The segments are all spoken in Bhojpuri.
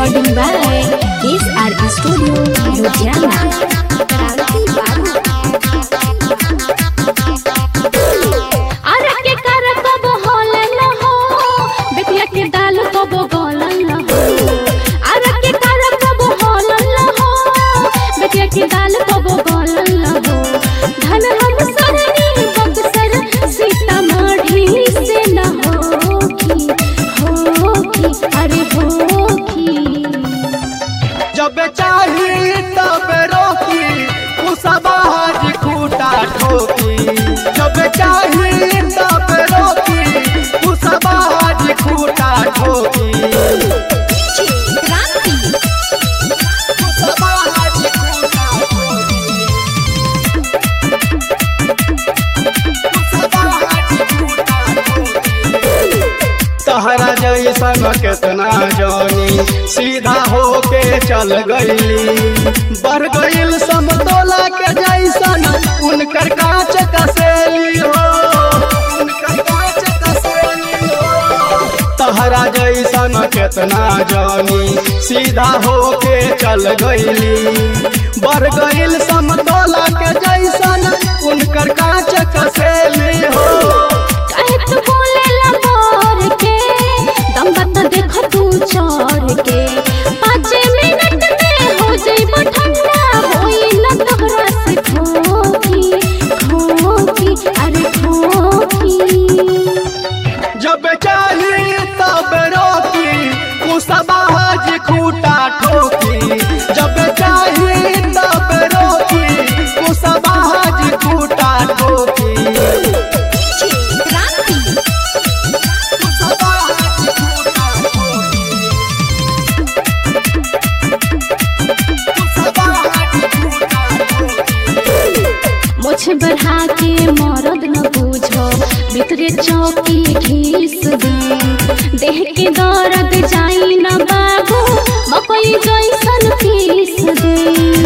Recording by SR Studio, Ludhiana. अरे के कर कब होलन हो बेटिया के दाल कब गोलन हो अरे के कर कब होलन हो बेटिया के दाल कब गोलन हो धन हम सरनी बक्सर सीतामढ़ी से न होखी होखी अरे होखी जब चाही तब रोकी कुसबाज खूटा ठोकी जब चाही तब रोकी कुसबाज खूटा ठोकी क्रांति कुसबाज खूटा ठोकी कुसबाज खूटा ठोकी तहरा जैसन केतना जानी सीधा होके चल गईली बढ़ गईल समतोला के जैसन उनकर कांच कसेली हो उनकर कांच कसेली हो तहरा जैसन केतना जानी सीधा होके चल गईली बढ़ गईल समतोला के जैसन उनकर कांच कसेली हो काहे तू बोलेला मोर के दम बता देख तू चोर के पाँच मिनट में हो जाइबो ठंडा होई न तोहरा से खोखी खोखी अरे खोखी जब चाही तब रोकी कुसबाज खूटा ठोकी जब चाही तब रोकी कुसबाज खूटा ठोकी क्रांति कुसबाज खूटा ठोकी कुसबाज खूटा ठोकी मुझ बढ़ा के मरद न बूझो भीतरे चौकी घीस दे देह के दर्द जाई न बाबू मकई जैसन पीस दे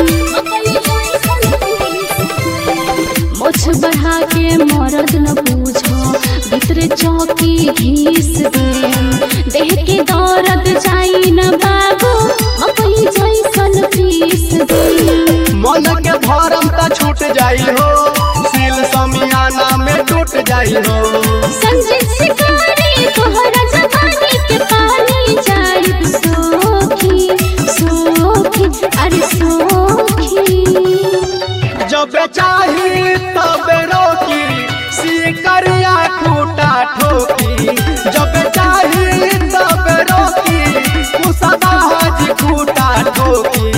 मुझ बढ़ा के मरद न बूझो भीतरे चौकी घीस दे देह के दर्द जाई न बाबू मकई जैसन पीस दे मन के भरम त छूट जाई हो सिल समियाना में टूट जाई हो संजय शिकारी तोहरा जवानी के पानी जाइब सोखी सोखी अरे सोखी जब चाही तब रोकी सिकरिया खूटा ठोकी जब चाही तब रोकी कुसबाज खूटा ठोकी